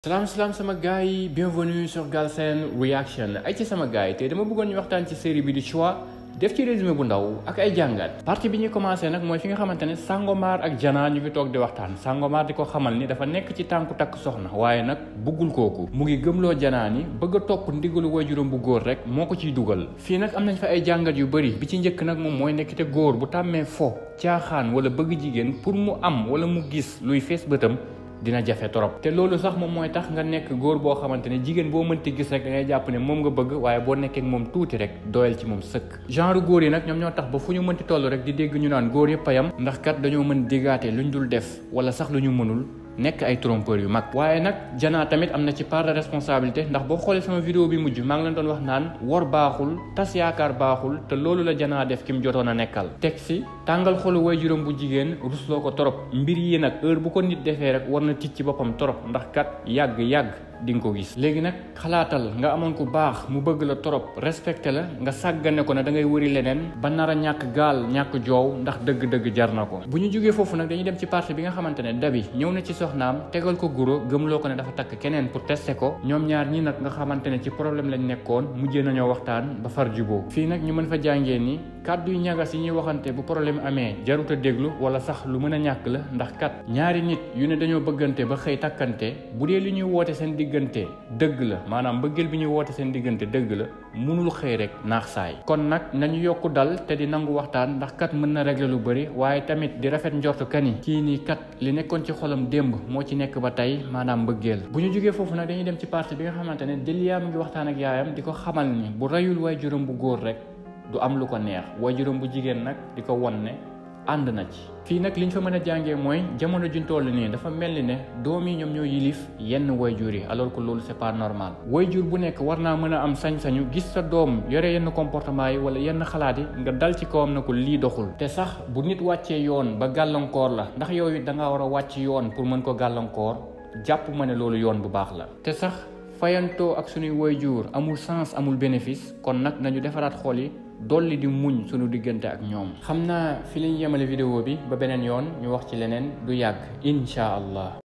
salaam salaam sama gars yi bienvenue sur Galsen Reaction ay ci sama gars yi te dama bëggoon ñu waxtaan ci série bi di choix def ci résumé bu ndaw ak ay jàngat partie bi ñuy commencé nag mooy fi nga xamante ne Sangomar ak Jana ñu ngi toog di waxtaan Sangomar di ko xamal ni dafa nekk ci tànku takk soxna waaye nag bëggul kooku mu ngi gëmloo Jana ni bëgg a topp ndigalu waajuram bu góor rek moo ko ciy dugal fii nag am nañ fa ay jàngat yu bëri bi ci njëkk nag moom mooy nekk te góor bu tàmmee fo caaxaan wala bëgg jigéen pour mu am wala mu gis luy fees bëtam dina jafe trop te loolu sax moom mooy tax nga nekk góor boo xamante ne jigéen boo mënti gis rek da ngay jàpp ne moom nga bëgg waaye boo nekkee ak moom tuuti rek doyal ci moom sëkk genre góor yi nag ñoom ñoo tax ba fu ñu mënti toll rek di dégg ñu naan góor yëpp a yam ndax kat dañoo mën diggaate luñ dul def wala sax lu ñu mënul nekk ay trompeur yu mag waaye nag Jana tamit am na ci part de responsabilité ndax boo xoolee sama vidéo bi mujj maa ngi leen doon wax naan wor baaxul tas yaakaar baaxul te loolu la Jana def ki mu jotoon a nekkal teg si tàngal xolu waajuram bu jigéen rusloo ko torop mbir yi nag heure bu ko nit defee rek war na tic ci boppam torop ndax kat yàgg-yàgg di nga ko gis léegi nag xalaatal nga amoon ku baax mu bëgg la torop respecté la nga sàggane ko ne da ngay wëri leneen ba nar a ñàkk gaal ñàkk joow ndax dëgg-dëgg jar na ko bu ñu jógee foofu nag dañuy dem ci partie bi nga xamante ne dabi ñëw na ci soxnaam tegal ko guro gëmloo ko ne dafa takk keneen pour tester ko ñoom ñaar ñi nag nga xamante ne ci problème lañ nekkoon mujjee nañoo waxtaan ba far juboo fii nag ñu mën fa jàngee ni kàddu yu ñagas yi ñuy waxante bu problème amee jarut a déglu wala sax lu mën a ñàkk la ndax kat ñaari nit yu ne dañoo bëggante ba xëy takkante bu dee li ñuy woote seen diggante dëgg la maanaam mbëggeel bi ñuy woote seen diggante dëgg la mënul xëy rek naax saay kon nag nañu yokku dal te di nangu waxtaan ndax kat mën na régler lu bëri waaye tamit di rafet njortu kani kii nii kat li nekkoon ci xolam démb moo ci nekk ba tey maanaam mbëggeel bu ñu jógee foofu nag dañuy dem ci partie bi nga xamante ne Delia mu ngi waxtaan ak yaayam di ko xamal ni bu rayul waay juróom bu góor rek du am lu ko neex waay juróom bu jigéen nag di ko won ne ànd na ci fii nag li ñu fa mën a jàngee mooy jamono juñ toll nii dafa mel ni ne doom yi ñoom ñoo yilif yenn wayjur yi alors que loolu c'est pas normal wayjur bu nekk war naa mën a am sañ-sañu gis sa doom yore yenn comportement yi wala yenn xalaat yi nga dal ci kawam na ko lii doxul te sax bu nit wàccee yoon ba gàllankoor la ndax yow it da ngaa war a wàcc yoon pour mën ko gàllankoor jàpp ma ne loolu yoon bu baax la te sax fayantoo ak suñuy wayjur amul sens amul bénéfice kon nag nañu defaraat xool yi dolli di muñ sunu diggante ak ñoom xam naa fi lañ yemale vidéo bi ba beneen yoon ñu wax ci leneen du yàgg incha allah